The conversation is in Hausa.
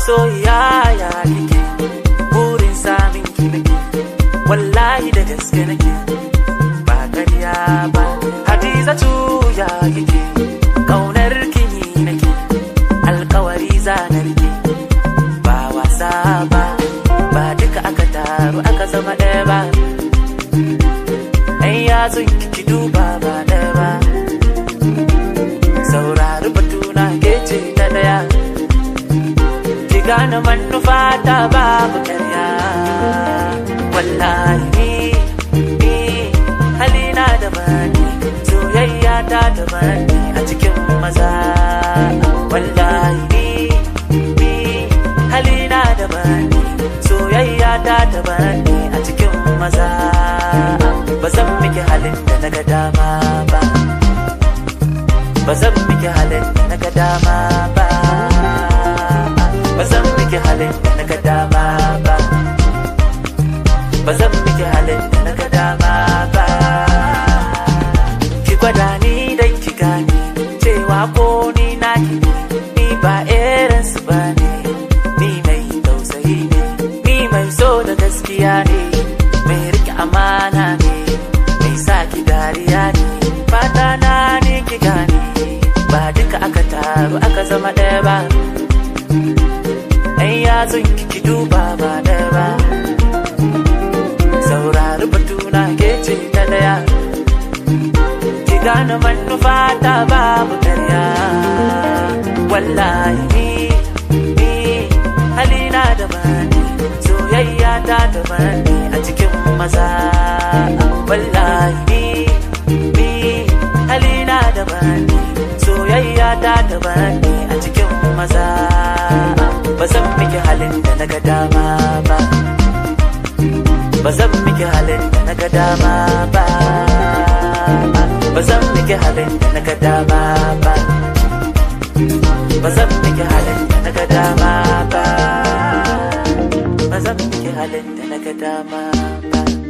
masoyiya ya kike burin samin ki nake wallahi da gaske nake ba ƙarya ba hadizatu ya kike kaunar ki ni nake alkawari zanar ki ba wasa ba ba duka aka taru aka zama ɗaya ba ai ya ki duba ba ɗaya ba saurari batuna ke ce ta ɗaya ki gane manufa ta babu ƙarya wallahi ni ni halina da bani soyayya ta da bani a cikin maza wallahi ni ni halina da bani soyayya ta da bani a cikin maza ba zan miki halin da na ga dama ba ba zan miki halin da na ga dama ba ba zan miki halin da na ga dama ba ba zan miki halin da na ga dama ba ki gwada ni dan ki gane cewa ko ni na ki ne ni ba irin su ba ne ni mai tausayi ne ni mai so da gaskiya ne mai rike amana ne mai sa ki dariya ne fata na ne ki gane ba duka aka taru aka zama ɗaya ba ɗan yatsun ki duba ba ɗaya ba saurari batuna ke ce ta ɗaya ki gane manufa ta babu ƙarya wallahi ni ni halina da bani soyayya ta da bani a cikin maza wallahi ni ni halina da bani soyayya ta da bani a cikin maza ba zan miki halin da na ga dama ba ba zan miki halin da na ga dama ba ba zan miki halin da na ga dama ba ba zan miki halin da na ga dama ba ba zan miki halin da na ga dama ba